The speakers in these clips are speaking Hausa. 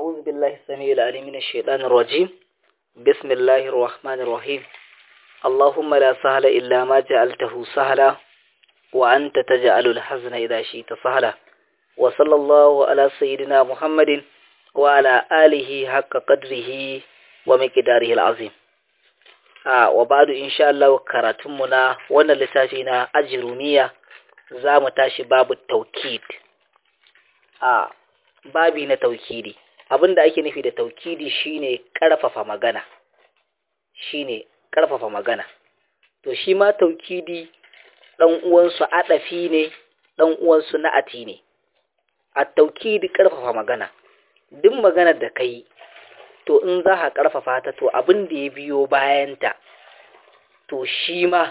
أعوذ بالله السميع العليم من الشيطان الرجيم بسم الله الرحمن الرحيم اللهم لا سهل إلا ما جعلته سهلا وأنت تجعل الحزن إذا شئت سهلا وصلى الله على سيدنا محمد وعلى آله حق قدره ومقداره العظيم آه وبعد إن شاء الله كراتمنا وانا لتاشينا أجرمية زام تاشي باب التوكيد آه babi na taukidi abinda ake nufi da taukidi shine karfafa magana shine karfafa magana to shi ma taukidi dan uwansu adafi ne dan uwansu na'ati ne a taukidi karfafa magana duk maganar da kai to in za ka karfafa ta to abin da ya biyo bayanta to shi ma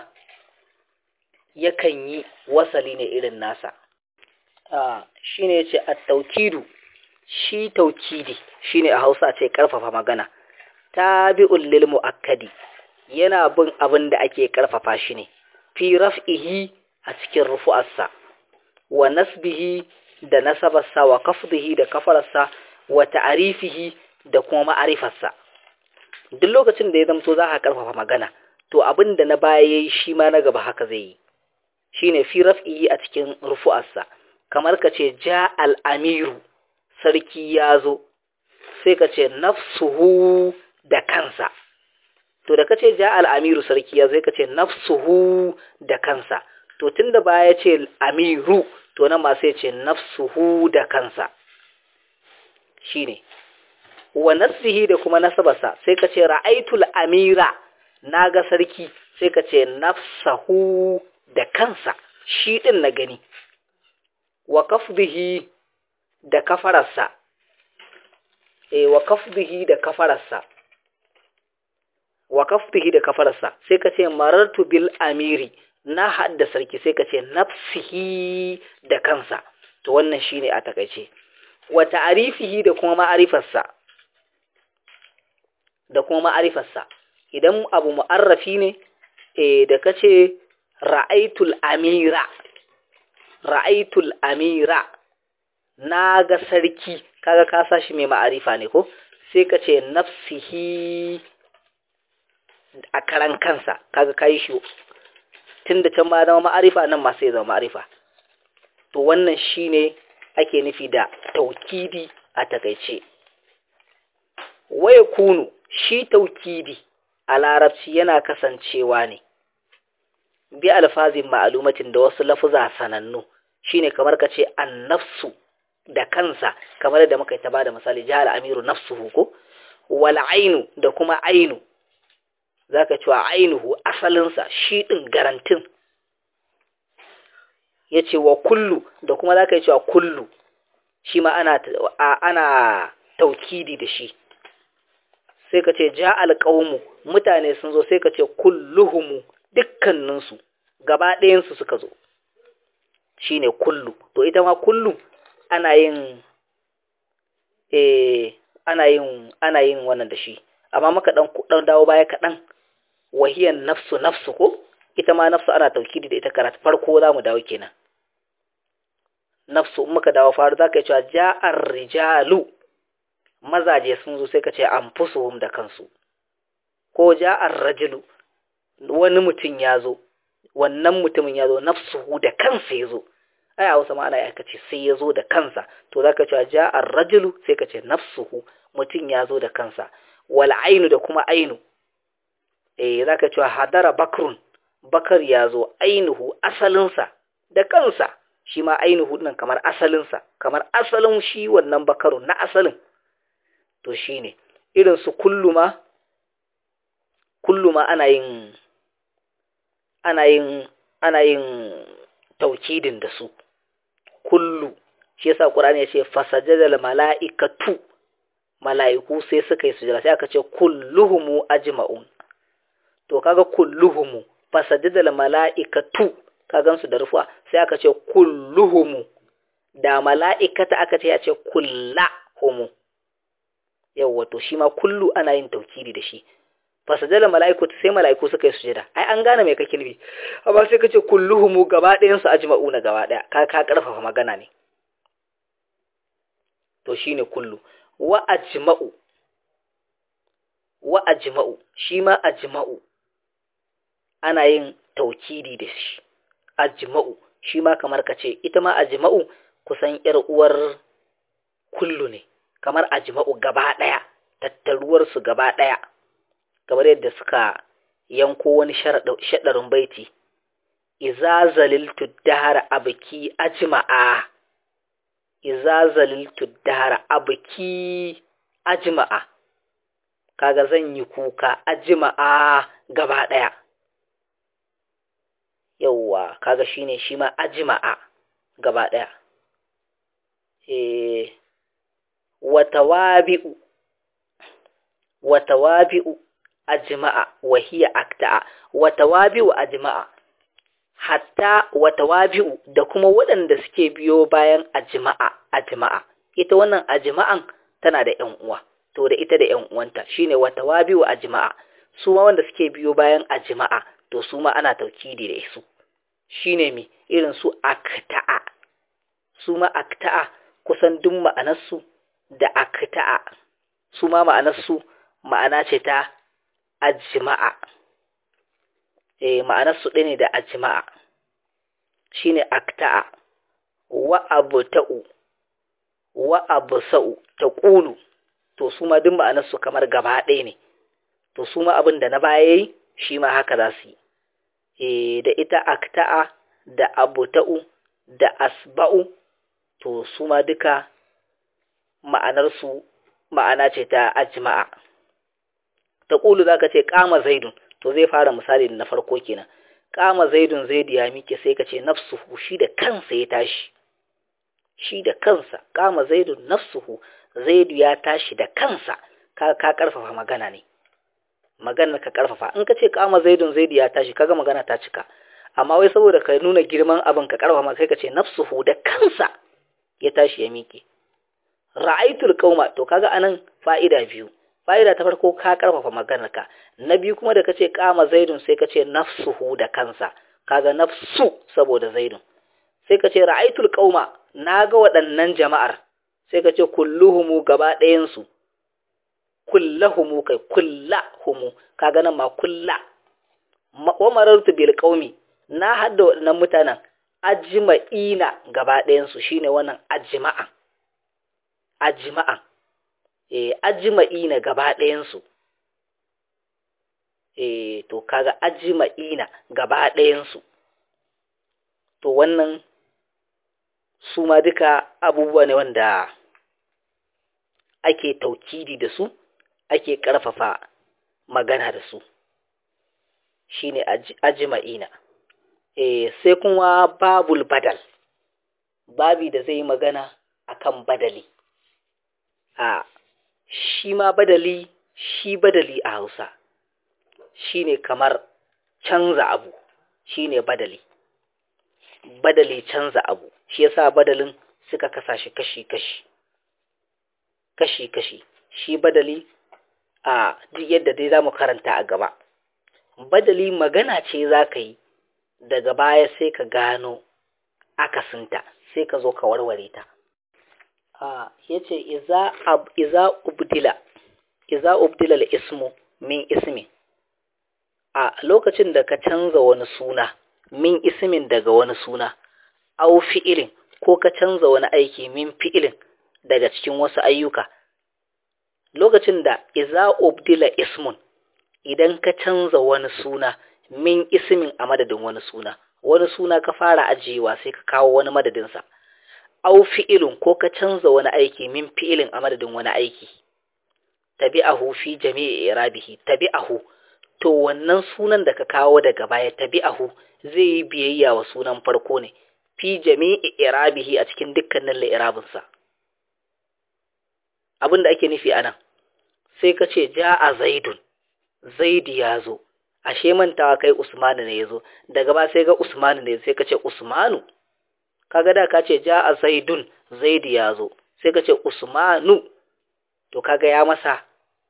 yakan yi wasali ne irin nasa ah shine yace at-taukidu shi taukidi shine a Hausa ce karfafa magana tabi'ul lil muakkadi yana bin abin da ake karfafa shi ne fi raf'ihi a cikin rufu'arsa wa nasbihi da nasabarsa wa kafdihi da kafararsa wa ta'arifihi da kuma ma'arifarsa duk lokacin da ya zamto za ka karfafa magana to abin da na baya yayi shi ma na gaba haka zai yi shine fi raf'ihi a cikin rufu'arsa kamar ka ce ja al-amiru sarki ya zo sai ka ce nafsuhu da kansa to da ka ce ja al'amiru sarki ya zo ka ce nafsuhu da kansa to tun da baya ce amiru to nan ma sai ce nafsuhu da kansa shi ne wa nasihi da kuma nasabarsa sai ka ce ra'aitul amira na ga sarki sai ka ce nafsahu da kansa shi ɗin na gani wa kafdihi da kafararsa e wa kafdihi da kafararsa wa kafdihi da kafararsa sai ka ce marartu bil amiri na hadda sarki sai ka ce nafsihi da kansa to wannan shine a takaice wa ta'rifihi da kuma ma'arifarsa da kuma ma'arifarsa idan abu mu'arrafi ne eh da kace ra'aitul amira ra'aitul amira na ga sarki kaga ka sashi mai ma'arifa ne ko sai ka ce nafsihi a karan kansa kaga kai shi tunda can ma zama ma'arifa nan ma sai zama ma'arifa to wannan shine ake nufi da taukidi a takaice waya kunu shi taukidi a larabci yana kasancewa ne bi alfazin ma'alumatin da wasu lafuza sanannu shine kamar ka ce annafsu da kansa kamar da muka yi ta ba da misali jihar amiru nafsuhu ko wal ainu da kuma ainu zaka cewa ainuhu asalinsa shi din garantin yace wa kullu da kuma zaka yi cewa kullu shi ma ana ana taukidi da shi sai ka ce ja alqaumu mutane sun zo sai ka ce kulluhumu dukkaninsu gaba ɗayansu suka zo shine kullu to ita ma kullu ana yin eh ana yin ana yin wannan da shi amma maka dan dan dawo baya kaɗan wahiyan nafsu nafsu ko ita ma nafsu ana taukidi da ita karatu farko zamu dawo kenan nafsu muka dawo faru zaka yi cewa ja'ar rijalu mazaje sun zo sai ka ce anfusuhum da kansu ko ja'ar rajulu wani mutum ya zo wannan mutumin ya zo nafsuhu da kansa ya zo ai a wasu ma'ana ya kace sai ya zo da kansa to za ka cewa ja'ar rajulu sai ka ce nafsuhu mutum ya zo da kansa wal ainu da kuma ainu eh za ka cewa hadara bakrun bakar ya zo ainuhu asalinsa da kansa shi ma ainuhu nan kamar asalinsa kamar asalin shi wannan bakarun na asalin to shine irin su kulluma kulluma ana yin ana yin ana yin taukidin da su kullu shi yasa qur'ani ya ce fasajadal mala'ikatu mala'iku sai suka yi sujada sai aka ce kulluhum ajma'un to kaga kulluhum fasajadal mala'ikatu kagan su da rufa sai aka ce kulluhum da mala'ikata aka ce ya ce kullahum yawa to shi ma kullu ana yin taukidi da shi fasajala mala'iku sai mala'iku suka yi sujada ai an gane me kake nufi amma sai kace kulluhum gaba ɗayan su ajma'una gaba ɗaya ka ka karfafa magana ne to shine kullu wa ajma'u wa ajma'u shi ma ajma'u ana yin taukidi da shi ajma'u shi ma kamar ka ce ita ma ajma'u kusan yar uwar kullu ne kamar ajma'u gaba daya tattaruwar su gaba daya kamar yadda suka yanko wani shadarin baiti iza zaliltu dahara abki ajma'a iza zaliltu dahara abki ajma'a kaga zan yi kuka ajma'a gaba daya yauwa kaga shine shi ma ajma'a gaba daya eh watawabi'u watawabi'u ajma'a wa hiya akta'a watawabi'u ajma'a hatta watawabi'u da kuma waɗanda suke biyo bayan ajma'a ajma'a ita wannan ajma'an tana da ƴan uwa to da ita da ƴan uwanta shine watawabi'u ajma'a su ma wanda suke biyo bayan ajma'a to su ma ana taukidi da su shine mi irin su akta'a su ma akta'a kusan duk ma'anarsu da akta'a su ma ma'anarsu ma'ana ce ta ajma'a eh ma'anarsu ɗaya ne da ajma'a shine akta'a wa abta'u wa absa'u taqulu to su ma duk ma'anarsu kamar gaba ɗaya ne to su ma abin da na baya yi shi ma haka za su yi e da ita akta'a da abuta'u da asba'u to su ma duka ma'anarsu ma'ana ce ta ajma'a ta ƙulu za ka ce ƙama zaidun to zai fara misali na farko kenan ƙama zaidun zaidu ya mike sai ka ce nafsuhu shi da kansa ya tashi shi da kansa ƙama zaidun nafsuhu zaidu ya tashi da kansa ka ka karfafa magana ne maganar ka karfafa in ka ce kama zaidun zaidu ya tashi kaga magana ta cika amma wai saboda ka nuna girman abin ka karfafa sai ka ce nafsuhu da kansa ya tashi ya miƙe ra'aitul qauma to kaga anan fa'ida biyu fa'ida ta farko ka karfafa maganar ka na biyu kuma da kace kama zaidun sai ka ce nafsuhu da kansa kaga nafsu saboda zaidun sai ka ce ra'aitul qauma naga waɗannan jama'ar sai ka ce kulluhumu gaba ɗayan su kullahumu kai kullahumu kaga nan ma kulla wa marartu bil qaumi na hadda waɗannan mutanen ajma'ina gaba ɗayan su shine wannan ajma'a ajma'a eh ajma'ina gaba ɗayan su eh to kaga ajma'ina gaba ɗayan su to wannan su ma duka abubuwa ne wanda ake taukidi da su ake ƙarfafa magana da su shine ajma'ina eh sai kuma babul badal babi da zai magana akan badali a shi ma badali shi badali a Hausa shine kamar canza abu shine badali badali canza abu shi yasa badalin suka kasa shi kashi-kashi kashi-kashi shi badali a duk yadda dai zamu karanta a gaba badali magana ce za ka yi daga baya sai ka gano akasinta sai ka zo ka warware ta a yace iza ab iza ubdila iza ubdila al-ismu min ismin a lokacin da ka canza wani suna min ismin daga wani suna au fi'ilin ko ka canza wani aiki min fi'ilin daga cikin wasu ayyuka lokacin da iza ubdila ismun idan ka canza wani suna min ismin a madadin wani suna wani suna ka fara ajiyewa sai ka kawo wani madadinsa au fi'ilin ko ka canza wani aiki min fi'ilin a madadin wani aiki tabi'ahu fi jami'i irabihi tabi'ahu to wannan sunan da ka kawo daga baya tabi'ahu zai yi biyayya wa sunan farko ne fi jami'i irabihi a cikin dukkanin la'irabinsa abin da ake nufi anan sai ka ce ja'a zaidun zaidi ya zo ashe mantawa kai usmanu ne ya zo daga ba sai ga usmanu ne sai ka ce usmanu kaga da ka ce ja'a zaidun zaidi ya zo sai ka ce usmanu to kaga ya masa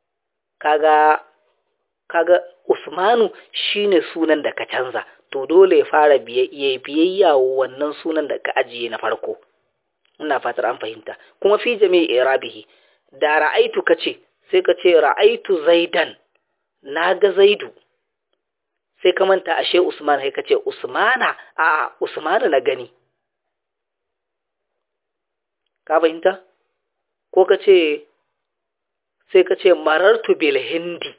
kaga kaga usmanu shine sunan da ka canza to dole ya fara biyayya wannan sunan da ka ajiye na farko ina fatar an fahimta kuma fi jami'i irabihi da ra'aitu kace sai ka ce ra'aitu zaidan na ga zaidu sai ka manta ashe usman sai ka ce usmana a usmana na gani ka fahimta ko ka ce sai ka ce marartu bil hindi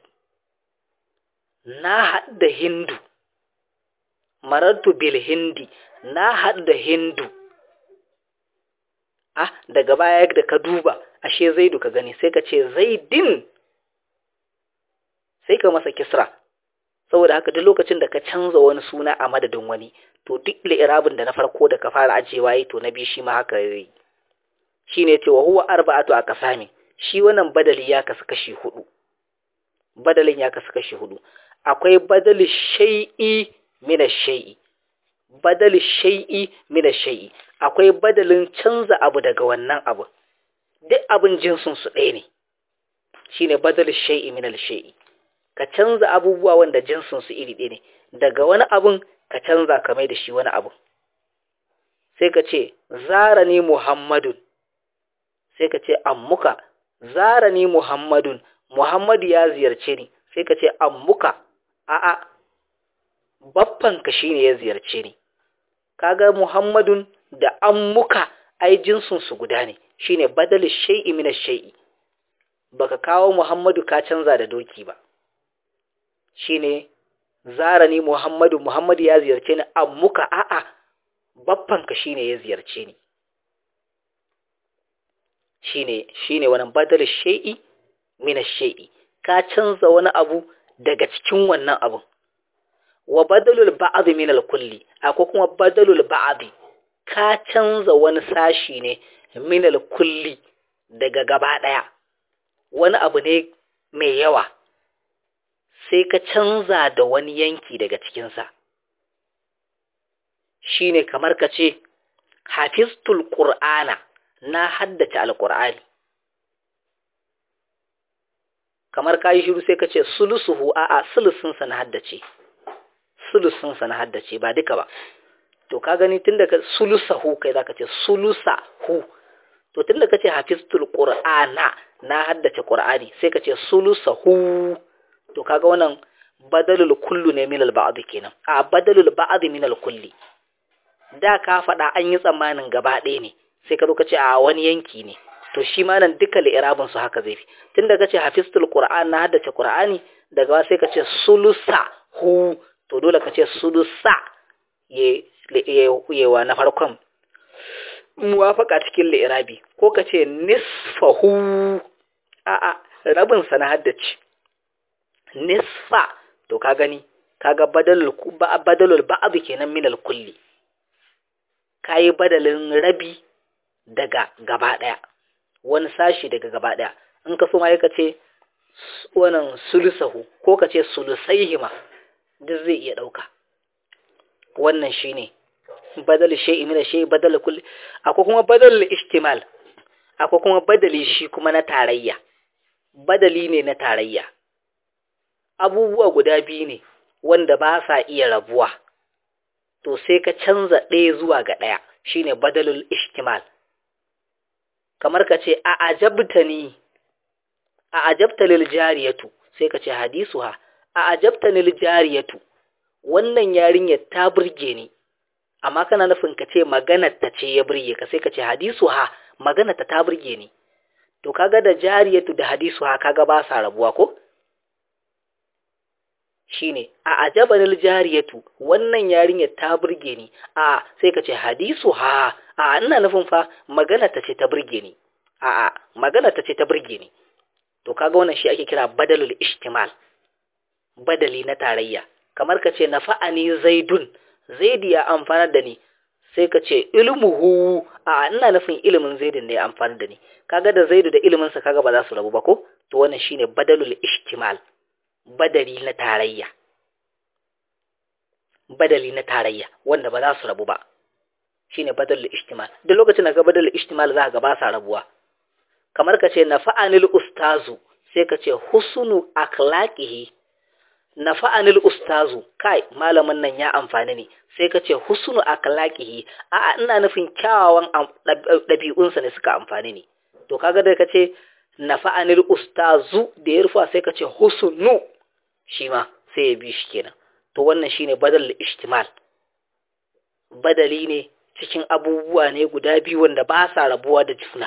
na haɗa hindu marartu bil hindi na haɗa hindu ah daga baya da ka duba ashe zaidu ka gani sai ka ce zaidin sai ka masa kisra saboda haka duk lokacin da ka canza wani suna a madadin wani to duk li'irabin da na farko da ka fara ajewa yi to na biyu shi ma haka yi shine ce wa huwa arba'atu aqsami shi wannan badali ya kasu kashi hudu badalin ya kasu kashi hudu akwai badali shay'i min ash-shay'i badali shay'i min ash-shay'i akwai badalin canza abu daga wannan abu duk abin jinsin su ɗaya ne shine badali shay'i min al-shay'i ka canza abubuwa wanda jinsin su iri ɗaya ne daga wani abun ka canza ka mai da shi wani abu sai ka ce zarani muhammadun sai ka ce ammuka zarani muhammadun muhammadu ya ziyarce ni sai ka ce ammuka a'a baffanka shine ya ziyarce ni kaga muhammadun da ammuka ai jinsin su guda ne shine badal shay'i min ash-shay'i baka kawo muhammadu ka canza da doki ba shine zarani muhammadu muhammadu ya ziyarce ni ammuka a'a baffanka shine ya ziyarce ni shine shine wannan badal shay'i min ash-shay'i ka canza wani abu daga cikin wannan abun wa badalul ba'd min al-kulli akwai kuma badalul ba'd ka canza wani sashi ne min al-kulli daga gaba daya wani abu ne mai yawa sai ka canza da wani yanki daga cikin sa shine kamar ka ce hafiztul qur'ana na haddace alqur'ani kamar kayi shiru sai ka ce sulusuhu a'a sulusunsa na haddace sulusunsa na haddace ba duka ba to ka gani tun da ka sulusahu kai zaka ce sulusahu to tun da ka ce hafiztul qur'ana na haddace qur'ani sai ka ce sulusahu to kaga wannan badalul kullu ne min al ba'd kenan a badalul ba'd min al kulli da ka faɗa an yi tsammanin gaba ɗaya ne sai ka zo ka ce a wani yanki ne to shi ma nan duka li'irabin su haka zai fi tun da kace hafiztul qur'an na haddace qur'ani daga sai kace sulusa hu to dole kace sulusa ye ye wa na farkon muwafaka cikin li'irabi ko kace nisfahu a a rabin sa na haddace nisfa to ka gani kaga badalul badalul ba'd kenan min al kulli kai badalin rabi daga gaba daya wani sashi daga gaba ɗaya in ka so ma ka ce wannan sulusahu ko ka ce sulusaihima duk zai iya ɗauka wannan shine badal shay'i min shay'i badal kulli akwai kuma badal ihtimal akwai kuma badali shi kuma na tarayya badali ne na tarayya abubuwa guda biyu ne wanda ba sa iya rabuwa to sai ka canza ɗaya zuwa ga ɗaya shine badalul ihtimal kamar ka ce a ajabta ni a ajabta lil jariyatu sai ka ce hadisuha a ajabta lil jariyatu wannan yarinyar ta burge ni amma kana nufin ka ce maganar ta ce ya burge ka sai ka ce hadisuha maganar ta ta burge ni to kaga da jariyatu da hadisuha kaga ba sa rabuwa ko shine a ajaba lil jariyatu wannan yarinyar ta burge ni a sai ka ce hadisuha a ina nufin fa magana ta ce ta burge ni a a magana ta ce ta burge ni to kaga wannan shi ake kira badalul ihtimal badali na tarayya kamar ka ce nafa'ani zaidun zaidi ya amfana da ni sai ka ce ilmuhu a ina nufin ilimin zaidin ne ya amfana da ni kaga da zaidu da ilimin sa kaga ba za su rabu ba ko to wannan shine badalul ihtimal badali na tarayya badali na tarayya wanda ba za su rabu ba shine badalul ihtimal duk lokacin da ka badalul ihtimal za ka ba sa rabuwa kamar ka ce nafa'anil ustazu sai ka ce husnu akhlaqihi nafa'anil ustazu kai malamin nan ya amfani ne sai ka ce husnu akhlaqihi a ina nufin kyawawan ɗabi'unsa ne suka amfani ne to kaga da ka ce nafa'anil ustazu da ya rufa sai ka ce husnu shi ma sai ya bi shi kenan to wannan shine badal ishtimal badali ne cikin abubuwa ne guda biyu wanda ba sa rabuwa da juna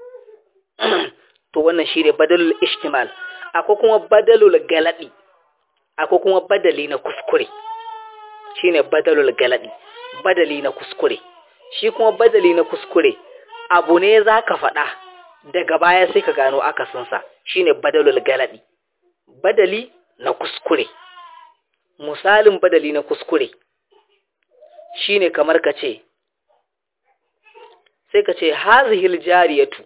to wannan shine badalul ishtimal akwai kuma badalul galadi akwai kuma badali na kuskure shine badalul galadi badali na kuskure shi kuma badali na kuskure abu ne zaka faɗa daga baya sai ka gano akasinsa shine badalul galadi badali na kuskure misalin badali na kuskure shine kamar ka ce sai ka ce hazihil jariyatu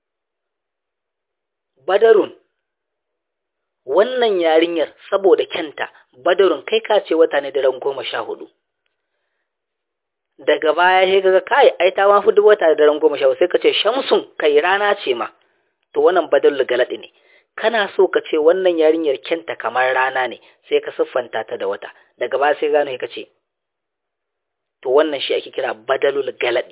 badarun wannan yarinyar saboda kyanta badarun kai ka ce wata ne daren goma sha hudu daga baya sai kaga kai ai ta mafi duk wata da daren goma sha hudu sai ka ce shamsun kai rana ce ma to wannan badalul galadi ne kana so ka ce wannan yarinyar kyanta kamar rana ne sai ka siffanta ta da wata daga baya sai gano ka ce to wannan shi ake kira badalul galadi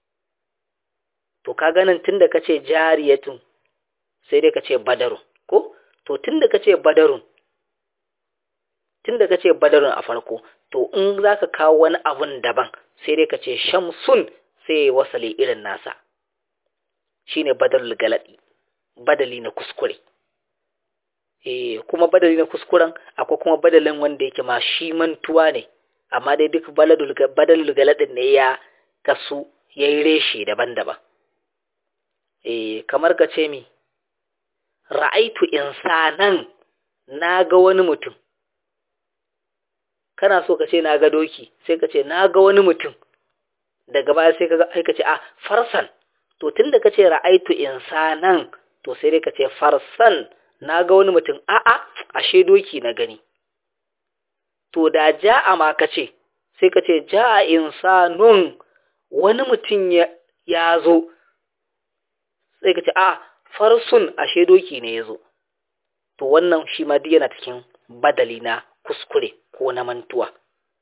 to ka ganin tunda ka ce jariyatun sai dai ka ce badarun ko to tunda ka ce badarun tunda ka ce badarun a farko to in za ka kawo wani abun daban sai dai ka ce shamsun sai ya wasale irin nasa shine badalul galadi badali na kuskure eh kuma badali na kuskuren akwai kuma badalin wanda yake ma shi mantuwa ne amma dai duk badalul galadin ne ya kasu ya yi reshe daban-daban eh kamar ka ce mi ra'aitu insanan na ga wani mutum kana so ka ce na ga doki sai ka ce na ga wani mutum daga baya sai ka ce a farsan to tunda ka ce ra'aitu insanan to sai dai ka ce farsan na ga wani mutum a'a ashe doki na gani to da ja'a ma ka ce sai ka ce ja'a insanun wani mutum ya zo sai ka ce a farsun ashe doki ne ya zo to wannan shi ma yana cikin badali na kuskure ko na mantuwa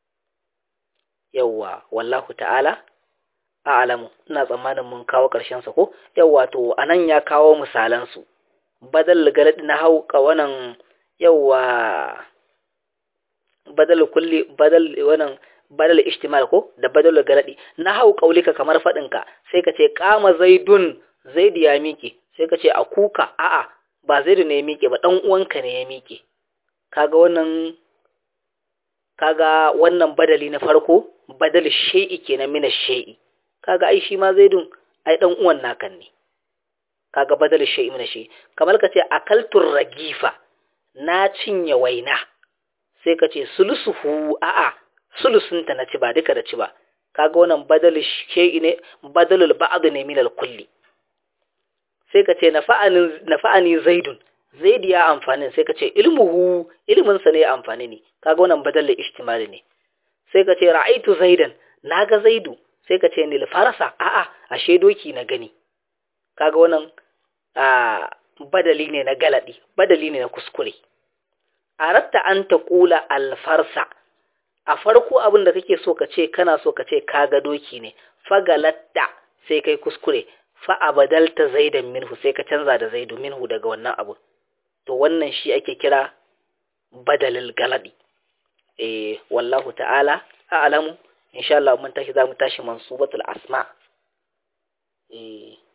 yawwa wallahu ta'ala a'lamu ina tsammanin mun kawo ƙarshen sa ko yawwa to anan ya kawo misalan su badal galad na hau wannan yawwa badal kulli badal wannan badal ishtimal ko da badal galadi na hau kaulika kamar fadin ka sai ka ce qama zaidun zaid ya miƙe sai ka ce a kuka a'a ba zaidu ne ya miƙe ba dan uwanka ne ya miƙe kaga wannan kaga wannan badali na farko badal shay'i kenan mina shay'i kaga ai shi ma zaidun ai dan uwan nakan ne kaga badal shay'i mina shay'i kamar ka ce akaltur ragifa na cinye waina sai ka ce sulusuhu a'a sulusunta na ci ba duka da ci ba kaga wannan badal shay'i ne badalul ba'd ne min kulli sai ka ce nafa'ani nafa'ani zaidun zaidi ya amfani sai ka ce ilmuhu ilmin sa ne amfani ne kaga wannan badal ihtimali ne sai ka ce ra'aitu zaidan naga zaidu sai ka ce nil farasa a'a ashe doki na gani kaga wannan a badali ne na galadi badali ne na kuskure aratta an ta kula alfarsa a farko abin da kake so ka ce kana so ka ce kaga doki ne fagalatta sai kai kuskure fa abadalta zaidan minhu sai ka canza da zaidu minhu daga wannan abu to wannan shi ake kira badalil galadi eh wallahu ta'ala a'lamu insha Allah mun tashi za mu tashi mansubatul asma eh